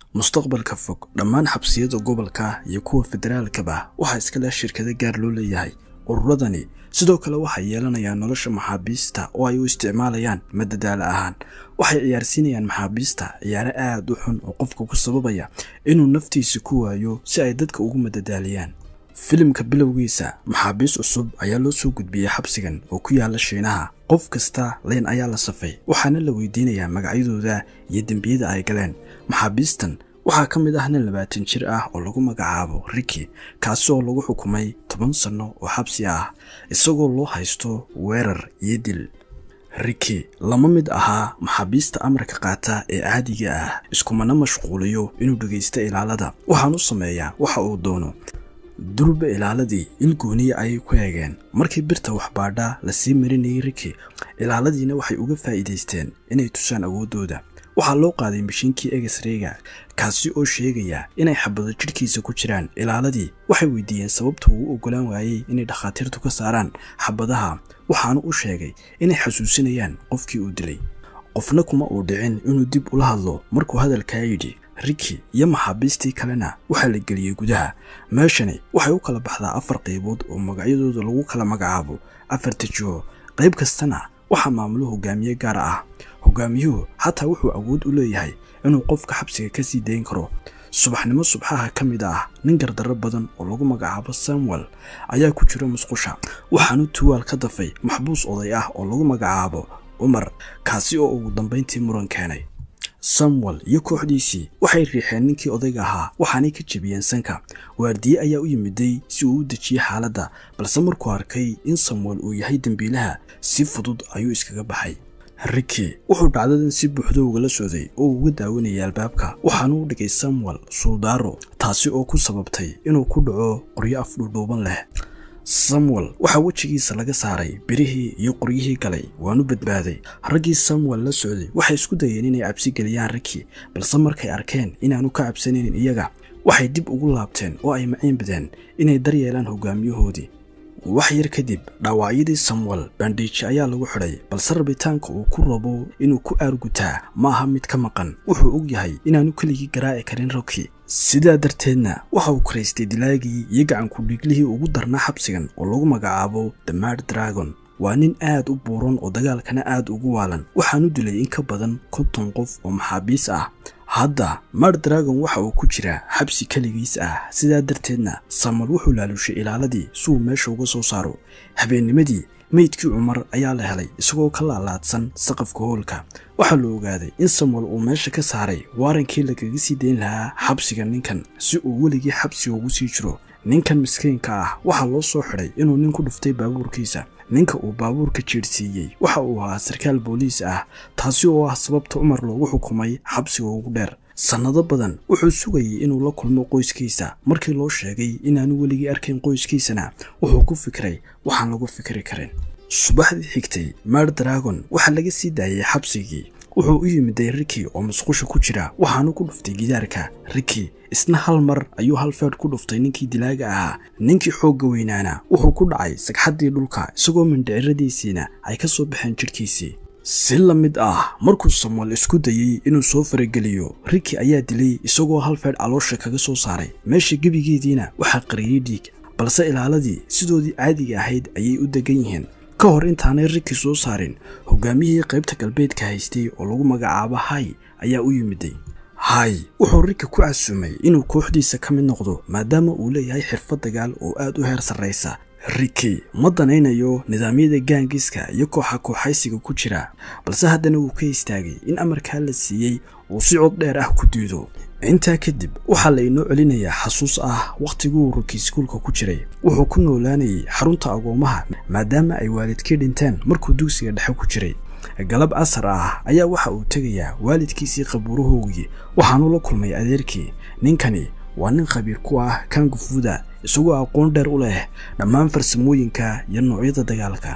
mustaqbalka fog dhammaan xabsiyada gobolka iyo kuwa federaalkaba waxaa iska leh shirkado gaar loo leeyahay ururadani sidoo kale waxay yeelanayaan nolosha maxaabiista oo ay u isticmaalayaan madadaalo ahaan waxay ciyaarsiinayaan maxaabiista ciyaaro aad u xun oo qofka ku sababaya inuu naftiisa ku waayo si ay dadka ugu madadaaliyaan filimka bilowgiisa maxaabiis cusub ayaa loo soo gudbiyey xabsigan oo ku yaala shiinaha qof kasta leyn ayaa la safay waxaana la weydiinayaa magacyadooda iyo dembiyada ay galeen maxaabiistan waxaa ka mid ah nin labaatan jir ah oo lagu magacaabo riki kaasi oo lagu xukumay toban sanno oo xabsi ah isagoo loo haysto weerar iyo dil riki lama mid ahaa maxaabiista amarka qaata ee caadiga ah iskumana mashquuliyo inuu dhegaysto ilaalada waxaan u sameeyaa waxa uu doono durba ilaaladii il gooniya ayay ku eegeen markii birta waxbaadha lasii marinayay riki ilaaladiina waxay uga faa'iidaysteen inay tusaan awooddooda waxaa loo qaaday mashiinkii egesreyga kaasi oo sheegaya inay xabado jidhkiisa ku jiraan ilaaladii waxay weydiiyeen sababta uu u ogolaan waayey inay dhakhaatiirtu ka saaraan xabadaha waxaanu u sheegay inay xasuusinayaan qofkii uu dilay qofna kuma uu dhicin inuu dib ula hadlo markuu hadalkaa yidhi riki iyo maxaabiistii kalena waxaa la geliyey gudaha meeshani waxay u kala baxdaa afar qaybood oo magacyadooda lagu kala magacaabo afarta jiho qayb kastana waxaa maamulo hogaamiye gaar ah hogaamiyuhu xataa wuxuu awood u leeyahay inuu qofka xabsiga ka sii dayn karo subaxnimo subxaha ka mid ah nin gardarro badan oo lagu magacaabo samuel ayaa ku jira musqusha waxaanu tuwaal ka dafay maxbuus oday ah oo lagu magacaabo cumar kaasi oo ugu dambayntii muran keenay samuel iyo kooxdiisii waxay riixeen ninkii odayga ahaa waxaanay ka jebiyeen sanka waardiye ayaa u yimiday si uu u dejiye xaaladda balse markuu arkay in samuel uu yahay dembiilaha si fudud ayuu iskaga baxay riki wuxuu dhacdadan si buuxdo ugala socday oo uga daawanayay albaabka waxaanu u dhigay samuel suldaaro taasi oo ku sababtay inuu ku dhaco qoryo afdhuudhuuban leh samuel waxaa wejigiisa laga saaray birihii iyo qoryihii galay waanu badbaaday raggii samuel la socday waxay isku dayeen inay cabsi geliyaan riki balse markay arkeen inaanu ka cabsanaynin iyaga waxay dib ugu laabteen oo ay maciin badeen inay daryeelaan hogaamiyahoodii wax yar kadib dhaawacyadii samuel bandhiiji ayaa lagu xidhay balse rabitaanka uu ku rabo inuu ku aargutaa ma aha mid ka maqan wuxuu og yahay inaanu keligii garaaci karin roki sidaa darteedna waxa uu karaystay dilaagii iyo gacanku dhiiglihii ugu darnaa xabsigan oo lagu magacaabo the mad dragon waa nin aad u buuran oo dagaalkana aad ugu waalan waxaanu dilay in ka badan konton qof oo maxaabiis ah hadda mad dragon waxa uu ku jiraa xabsi keligiis ah sidaa darteedna samuel wuxuu laalushay ilaaladii si uu meesha uga soo saaro habeennimadii meydkii cumar ayaa la helay isagoo ka laalaadsan saqafka hoolka waxaa la ogaaday in samuel uu meesha ka saaray waarankii lagaga sii dayn lahaa xabsiga ninkan si uu weligii xabsiga ugu sii jiro ninkan miskiinka ah waxaa loo soo xidhay inuu nin ku dhuftay baabuurkiisa ninka uu baabuurka jeedhsiiyey waxa uu ahaa sarkaal booliis ah taasi oo ah sababta cumar loogu xukumay xabsiga ugu dheer sannado badan wuxuu sugayay inuu la kulmo qoyskiisa markii loo sheegay inaanu weligii arkayn qoyskiisana wuxuu ku fikiray waxaan lagu fikri karin subaxdii xigtay mar dragon waxaa laga sii daayay xabsigii wuxuu u yimiday riki oo musqusha ku jira waxaanu ku dhuftay gidaarka riki isna hal mar ayuu hal feedh ku dhuftay ninkii dilaaga ahaa ninkii xoogga weynaana wuxuu ku dhacay sagxaddii dhulka isagoo mindhiciradiisiina ay ka soo baxeen jidhkiisii si la mid ah markuu samuel isku dayey inuu soo farageliyo riki ayaa dilay isagoo hal feedh caloosha kaga soo saaray meesha gebigeediina waxaa qariyey dhiig balse ilaaladii sidoodii caadiga ahayd ayay u degan yihiin ka hor intaanay riki soo saarin hogaamiyihii qaybta galbeedka haystay oo lagu magacaabo hay ayaa u yimiday hay wuxuu riki ku casuumay inuu kooxdiisa ka mid noqdo maadaama uu leeyahay xirfad dagaal oo aad u heer sarraysa riki ma danaynayo nidaamyada gaangiska iyo kooxa kooxaysiga ku jira balse haddana wuu ka istaagay in amarkaa la siiyey uu si cod dheer ah ku diido intaa kadib waxaa la inoo celinayaa xasuus ah wakhtiguu riki iskuulka ku jiray wuxuu ku noolaanayay xarunta agoomaha maadaama ay waalidkii dhinteen markuu dugsiga dhexe ku jiray galab casar ah ayaa waxa uu tegayaa waalidkiisii qabuurahoogii waxaanu la kulmay adeerkii ninkani waa nin khabiir ku ah kangufuda isagoo aqoon dheer u leh dhammaan farsamooyinka iyo noocyada dagaalka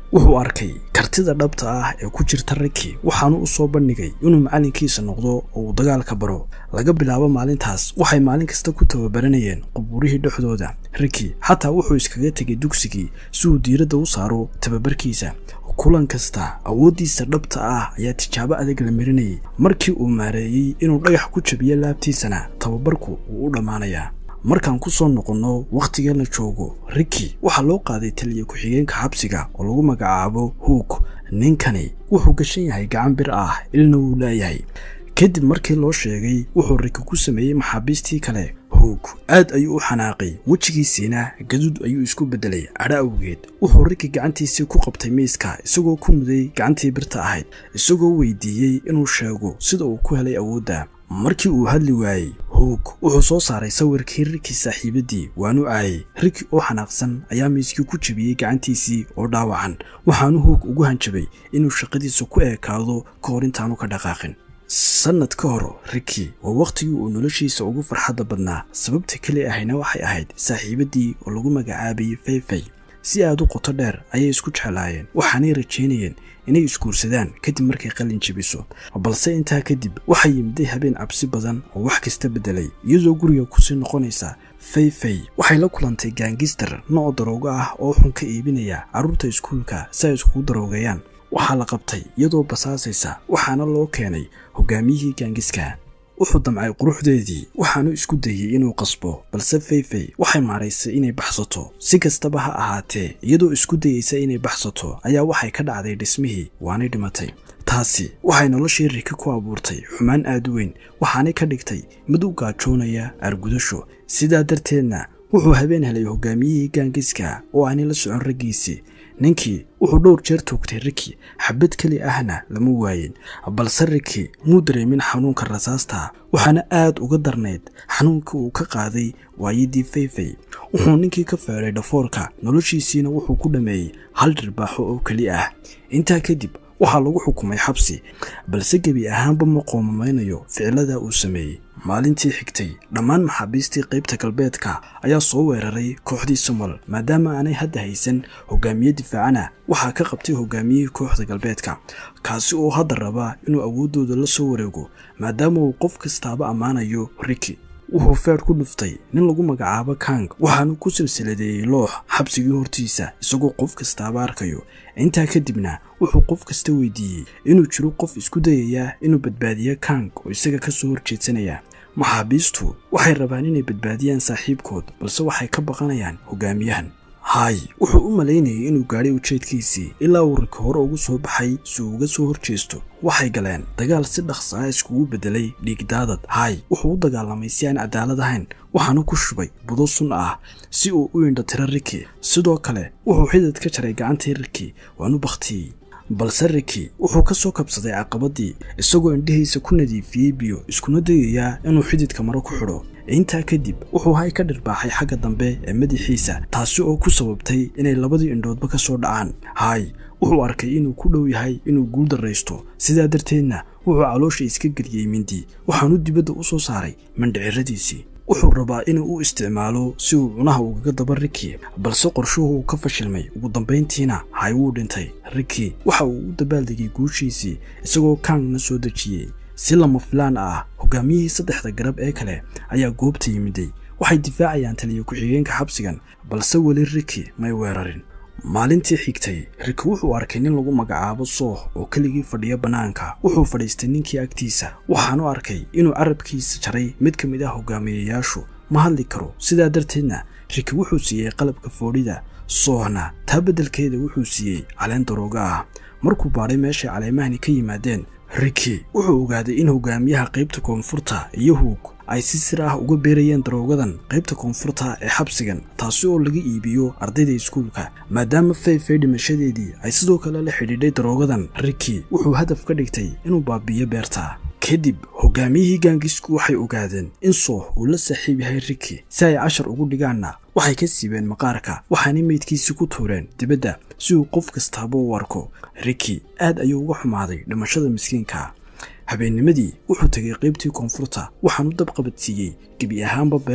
wuxuu arkay kartida dhabta ah ee ku jirta riki waxaanu u soo bandhigay inuu macallinkiisa noqdo oo uu dagaalka baro laga bilaabo maalintaas waxay maalin kasta ku tababaranayeen qubuurihii dhexdooda riki xataa wuxuu iskaga tegay dugsigii si uu diiradda u saaro tababarkiisa kulan kasta awooddiisa dhabta ah ayaa tijaabo adag la marinayay markii uu maareeyey inuu dhagax ku jabiyo laabtiisana tababarku wuu u dhammaanayaa markaan ku soo noqonno wakhtiga la joogo riki waxaa loo qaaday taliya ku-xigeenka xabsiga oo lagu magacaabo huug ninkani wuxuu gashan yahay gacan bir ah ilna wuu leeyahay kadib markii loo sheegay wuxuu riki ku sameeyey maxaabiistii kale huug aad ayuu u xanaaqay wejigiisiina gaduud ayuu isku beddelay cadho awgeed wuxuu riki gacantiisii ku qabtay miiska isagoo ku muday gacantii birta ahayd isagoo weydiiyey inuu sheego sida uu ku helay awoodda markii uu hadli waayey huug wuxuu soo saaray sawirkii riki saaxiibaddii waanu caayay riki oo xanaaqsan ayaa miiskii ku jebiyey gacantiisii oo dhaawacan waxaanu huug ugu hanjabay inuu shaqadiisa ku eekaado ka hor intaanu ka dhaqaaqin sannad ka hor riki waa wakhtigii uu noloshiisa ugu farxadda badnaa sababta keli ahayna waxay ahayd saaxiibaddii oo lagu magacaabayay fayfay si aad u qoto dheer ayay isku jeclaayeen waxaanay rajaynayeen inay isguursadaan kadib markay qalin jebiso balse intaa kadib waxaa yimiday habeen cabsi badan oo wax kasta beddelay iyadoo guriga kusii noqonaysa fayfay waxay la kulantay gaangister nooc daroogo ah oo xun ka iibinaya carruurta iskuulka si ay iskugu daroogeeyaan waxaa la qabtay iyadoo basaasaysa waxaana loo keenay hogaamiyihii gaangiska wuxuu damcay quruxdeedii waxaanu isku dayey inuu qasbo balse fayfay waxay maaraysay inay baxsato si kastaba ha ahaatee iyadoo isku dayeysa inay baxsato ayaa waxay ka dhacday dhismihii waanay dhimatay taasi waxay noloshii riki ku abuurtay xumaan aad u weyn waxaanay ka dhigtay mid u gaajoonaya argudasho sidaa darteedna wuxuu habeen helay hogaamiyihii gaangiska oo aanay la socon raggiisii ninkii wuxuu dhowr jeer toogtay riki xabad keli ahna lama waayin balse riki muu dareemin xanuunka rasaasta waxaana aad uga darnayd xanuunkii uu ka qaaday waayadii fayfay wuxuu ninkii ka feeray dhafoorka noloshiisiina wuxuu ku dhammeeyey hal dhirbaaxo oo keli ah intaa kadib waxaa lagu xukumay xabsi balse gebi ahaanba ma qoomamaynayo ficilada uu sameeyey maalintii xigtay dhammaan maxaabiistii qaybta galbeedka ayaa soo weeraray kooxdii somal maadaama aanay hadda haysan hogaamiye difaacana waxaa ka qabtay hogaamiyihii kooxda galbeedka kaasi oo hadda raba inuu awooddooda la soo wareego maadaama uu qof kastaaba ammaanayo riki wuxuu feer ku dhuftay nin lagu magacaabo kang waxaanu ku silsiladeeyey loox xabsigii hortiisa isagoo qof kastaaba arkayo intaa kadibna wuxuu qof kasta weydiiyey inuu jiro qof isku dayaya inuu badbaadiyo kang oo isaga ka soo horjeedsanaya maxaabiistu waxay rabaan inay badbaadiyaan saaxiibkood balse waxay ka baqanayaan hogaamiyahan hay wuxuu u malaynayay inuu gaadhay ujeedkiisii ilaa uu riki hore ugu soo baxay si uu uga soo horjeesto waxay galeen dagaal si dhaqsa ah iskugu beddelay dhiigdaadad hay wuxuu u dagaalamay si aan cadaalad ahayn waxaanu ku shubay budo sun ah si uu u indhatiro riki sidoo kale wuxuu xidid ka jaray gacantii riki waanu bakhtiyey balse riki wuxuu ka soo kabsaday caqabadii isagoo indhihiisa ku nadiifiyey biyo iskuna dayayaa inuu xididka maro ku xidho intaa kadib wuxuu hay ka dhirbaaxay xagga dambe ee madaxiisa taasi oo ku sababtay inay labadii indhoodba ka soo dhacaan hay wuxuu arkay inuu ku dhow yahay inuu guul darraysto sidaa darteedna wuxuu caloosha iska geliyey mindi waxaanu dibadda u soo saaray mandhiciradiisii wuxuu rabaa inuu u isticmaalo si uu cunaha ugaga daba riki balse qorshuhu uu ka fashilmay ugu dambayntiina hay wuu dhintay riki waxa uu u dabaaldegay guushiisii isagoo kangna soo dejiyey si lama filaan ah hogaamiyihii saddexda garab ee kale ayaa goobta yimiday waxay difaacayaan taliya ku-xigeenka xabsigan balse weli riki may weerarin maalintii xigtay riki wuxuu arkay nin lagu magacaabo sooh oo keligii fadhiya bannaanka wuxuu fadhiistay ninkii agtiisa waxaanu arkay inuu carabkiisa jaray mid ka mid ah hogaamiyayaashu ma hadli karo sidaa darteedna riki wuxuu siiyey qalabka foodhida soohna taa beddelkeeda wuxuu siiyey caleen darooga ah markuu baadhay meeshay caleemahani ka yimaadeen riki wuxuu ogaaday in hogaamiyaha qaybta koonfurta iyo huug ay si sir ah uga beerayeen daroogadan qaybta koonfurta ee xabsigan taasi oo laga iibiyo ardayda iskuulka maadaama fayfay dhimashadeedii ay sidoo kale la xidhiidhay daroogadan riki wuxuu hadaf ka dhigtay inuu baabiiyo beerta kadib hogaamiyihii gaangisku waxay ogaadeen in sooh uu la saaxiib yahay riki si ay cashar ugu dhigaanna waxay ka siibeen maqaarka waxaanay meydkiisii ku tuureen dibadda si uu qof kastaaba u arko riki aad ayuu uga xumaaday dhimashada miskiinka habeennimadii wuxuu tegay qaybtii koonfurta waxaanu dab qabadsiiyey gebi ahaanba beertii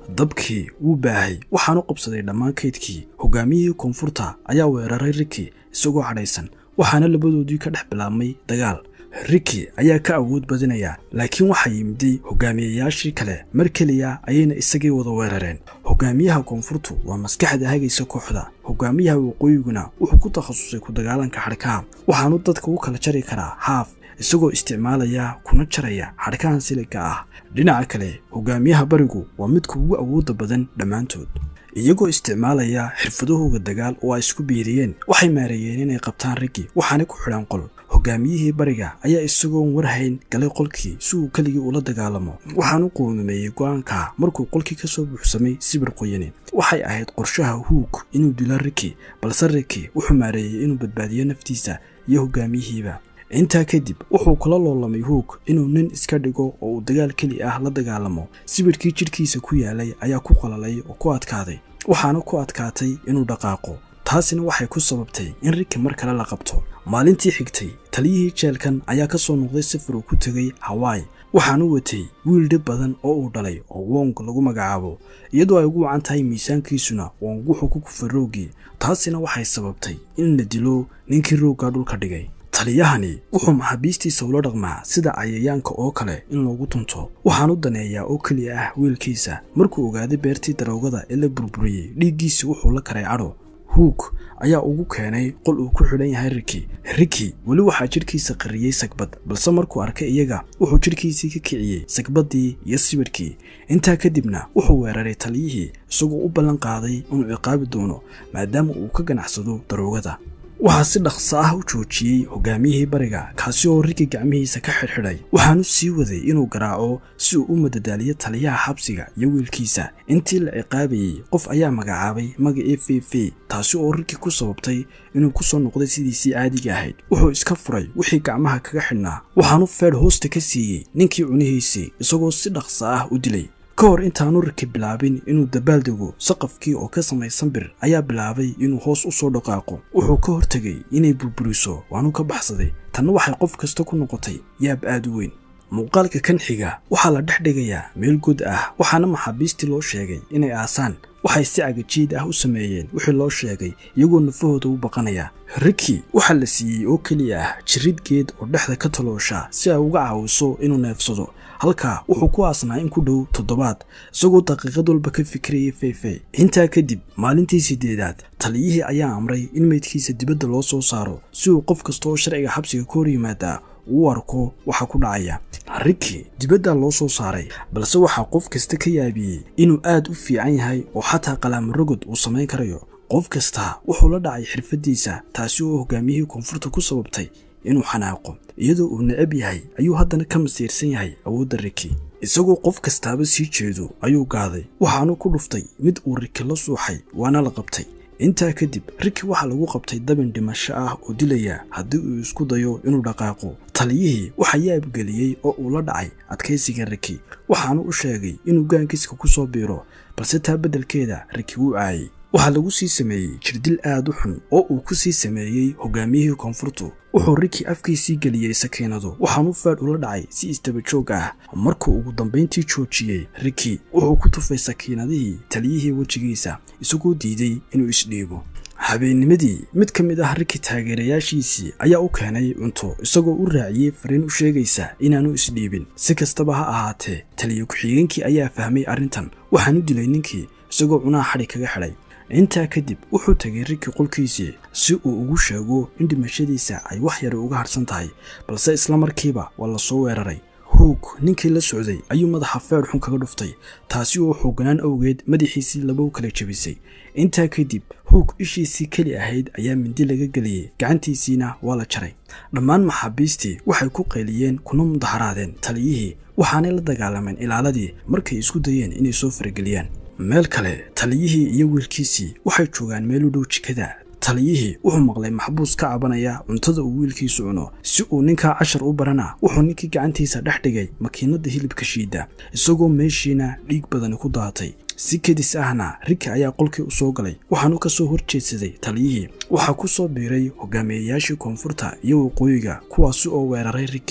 dabkii wuu baahay waxaanu qabsaday dhammaan kaydkii hogaamiyihii koonfurta ayaa weeraray riki isagoo cadhaysan waxaana labadoodii ka dhex bilaabmay dagaal riki ayaa ka awood badinaya laakiin waxaa yimiday hogaamiyayaashii kale mar keliya ayayna isagii wada weerareen hogaamiyaha koonfurtu waa maskaxda hagaysa kooxda hogaamiyaha waqooyiguna wuxuu ku takhasusay ku dagaalanka xadhkaha waxaanu dadka u kala jari karaa haaf isagoo isticmaalaya kuna jaraya xadhkahan siliga ah dhinaca kale hogaamiyaha barigu waa midka ugu awoodda badan dhammaantood iyagoo isticmaalaya xirfadahooga dagaal oo ay isku biiriyeen waxay maareeyeen inay qabtaan raggi waxaana ku xidhan qol hogaamiyihii bariga ayaa isagoon warhayn galay qolkii si uu keligii ula dagaalamo waxaanu qoomameeyey go-aanka markuu qolkii ka soo buuxsamay sibir qoyani waxay ahayd qorshaha huug inuu dilo riki balse riki wuxuu maareeyey inuu badbaadiyo naftiisa iyo hogaamiyihiiba intaa kadib wuxuu kula loolamay huug inuu nin iska dhigo oo uu dagaal keli ah la dagaalamo sibirkii jidhkiisa ku yaalay ayaa ku qalalay oo ku adkaaday waxaana ku adkaatay inuu dhaqaaqo taasina waxay ku sababtay in riki mar kale la qabto maalintii xigtay taliyihii jeelkan ayaa ka soo noqday safar uu ku tegay hawaii waxaanu watay wiil dhib badan oo uu dhalay oo wong lagu magacaabo iyadoo ay ugu wacan tahay miisaankiisuna wong wuxuu ku kufay roogii taasina waxay sababtay in la dilo ninkii roogga dhulka dhigay taliyahani wuxuu maxaabiistiisa ula dhaqmaa sida cayayaanka oo kale in loogu tunto waxaanu daneeyaa oo keliya ah wiilkiisa markuu ogaaday beertii daroogada ee la burburiyey dhiiggiisi wuxuu la karay cadho huug ayaa ugu keenay qol uu ku xidhan yahay riki riki weli waxaa jidhkiisa qariyey sagbad balse markuu arkay iyaga wuxuu jidhkiisii ka kiciyey sagbaddii iyo sibirkii intaa kadibna wuxuu weeraray taliyihii isagoo u ballan qaaday inuu ciqaabi doono maadaama uu ka ganacsado daroogada waxaa si dhaqso ah u joojiyey hogaamiyihii bariga kaasi oo riki gacmihiisa ka xidhxidhay waxaanu sii waday inuu garaaco si uu u madadaaliyo taliyaha xabsiga iyo wiilkiisa intii la ciqaabayey qof ayaa magacaabay magacii fifi taasi oo riki ku sababtay inuu ku soo noqday sidiisii caadiga ahayd wuxuu iska furay wixii gacmaha kaga xidhnaa waxaanu feedh hoosta ka siiyey ninkii cunihiisii isagoo si dhaqso ah u dilay ka hor intaanu riki bilaabin inuu dabaaldego saqafkii oo ka samaysan bir ayaa bilaabay inuu hoos u soo dhaqaaqo wuxuu ka hortegay inay burburiso waanu ka baxsaday tanna waxay qof kasta ku noqotay yaab aad u weyn muuqaalka kan xiga waxaa la dhex dhigayaa meel god ah waxaana maxaabiistii loo sheegay inay aasaan waxay si cagajiid ah u sameeyeen wixii loo sheegay iyagoo nafahooda u baqanaya riki waxaa la siiyey oo keliya ah jirid geed oo dhexda ka taloosha si ay uga caawiso inuu neefsado halkaa wuxuu ku aasnaa in ku dhow toddobaad isagoo daqiiqad walba ka fikirayay feyfey intaa kadib maalintii sideedaad taliyihii ayaa amray in meydkiisa dibadda loo soo saaro si uu qof kasta oo sharciga xabsiga ka hor yimaadaa uu arko waxa ku dhacaya riki dibaddaa loo soo saaray balse waxaa qof kasta ka yaabiyey inuu aad u fiican yahay oo xataa qalaamarogod uu samayn karayo qof kasta wuxuu la dhacay xirfaddiisa taasi oo hogaamiyihii koonfurta ku sababtay inuu xanaaqo iyadoo uu necab yahay ayuu haddana ka masiirsan yahay awoodda riki isagoo qof kastaaba sii jeedo ayuu gaaday waxaanu ku dhuftay mid uu riki la suuxay waana la qabtay intaa kadib riki waxaa lagu qabtay dabin dhimasho ah oo dilaya haddii uu isku dayo inuu dhaqaaqo taliyihii waxaa yaabgeliyey oo uu la dhacay adkaysiga riki waxaanu u sheegay inuu gaankiiska ku soo biiro balse taa beddelkeeda riki wuu caayay waxaa lagu sii sameeyey jirdil aad u xun oo uu ku sii sameeyey hogaamiyihii koonfurtu wuxuu riki afkiisii geliyey sakiinadu waxaanu faadh ula dhacay si istaba joog ah markuu ugu dambayntii joojiyey riki wuxuu ku tufay sakiinadihii taliyihii wejigiisa isagoo diiday inuu isdhiibo habeennimadii mid ka mid ah riki taageerayaashiisii ayaa u keenay cunto isagoo u raaciyey fariin u sheegaysa inaanu isdhiibin si kastaba ha ahaatee taliya ku-xigeenkii ayaa fahmay arrintan waxaanu dilay ninkii isagoo cunaha xadhi kaga xidhay intaa kadib wuxuu tegay riki qolkiisii si uu ugu sheego in dhimashadiisa ay wax yara uga harsan tahay balse isla markiiba waa la soo weeraray huug ninkii la socday ayuu madaxa feedh xun kaga dhuftay taasi oo xooganaan awgeed madaxiisii labow kala jebisay intaa kadib huug ishiisii keli ahayd ayaa mindi laga geliyey gacantiisiina waa la jaray dhammaan maxaabiistii waxay ku qayliyeen kuna mudaharaadeen taliyihii waxaanay la dagaalameen ilaaladii markay isku dayeen inay soo farageliyaan meel kale taliyihii iyo wiilkiisii waxay joogaan meel u dhow jikada taliyihii wuxuu maqlay maxbuus ka cabanaya cuntada uu wiilkiisu cuno si uu ninkaa cashar u barana wuxuu ninkii gacantiisa dhex dhigay makiinada hilibka shiida isagoo meeshiina dhiig badani ku daatay si kedis ahna riki ayaa qolkii u soo galay waxaanu ka soo horjeedsaday taliyihii waxaa ku soo biiray hogaamiyeyaashii koonfurta iyo waqooyiga kuwaasi oo weeraray riki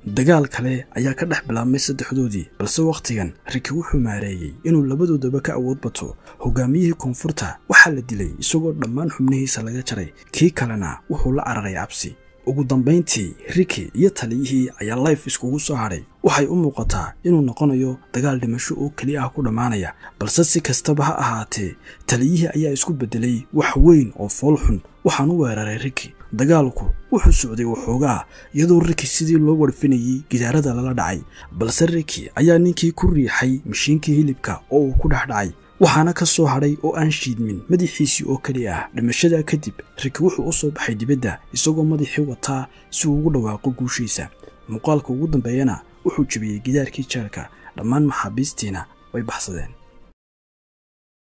dagaal kale ayaa ka dhex bilaabmay saddexdoodii balse wakhtigan riki wuxuu maareeyey inuu labadoodaba ka awood bato hogaamiyihii koonfurta waxaa la dilay isagoo dhammaan xubnihiisa laga jaray kii kalena wuxuu la cararay cabsi ugu dambayntii riki iyo taliyihii ayaa life iskugu soo hadhay waxay u muuqataa inuu noqonayo dagaal dhimasho oo keli ah ku dhammaanaya balse si kastaba ha ahaatee taliyihii ayaa isku beddelay wax weyn oo fool xun waxaan u weeraray riki dagaalku wuxuu socday waxoogaa iyadoo riki sidii loo warfinayey gidaarada lala dhacay balse riki ayaa ninkii ku riixay mashiinkii hilibka oo uu ku dhex dhacay waxaana ka soo hadhay oo aan shiidmin madaxiisii oo keli ah dhimashadaa kadib riki wuxuu u soo baxay dibadda isagoo madaxii wataa si uu ugu dhawaaqo guushiisa muuqaalka ugu dambeeyana wuxuu jebiyey gidaarkii jeelka dhammaan maxaabiistiina way baxsadeen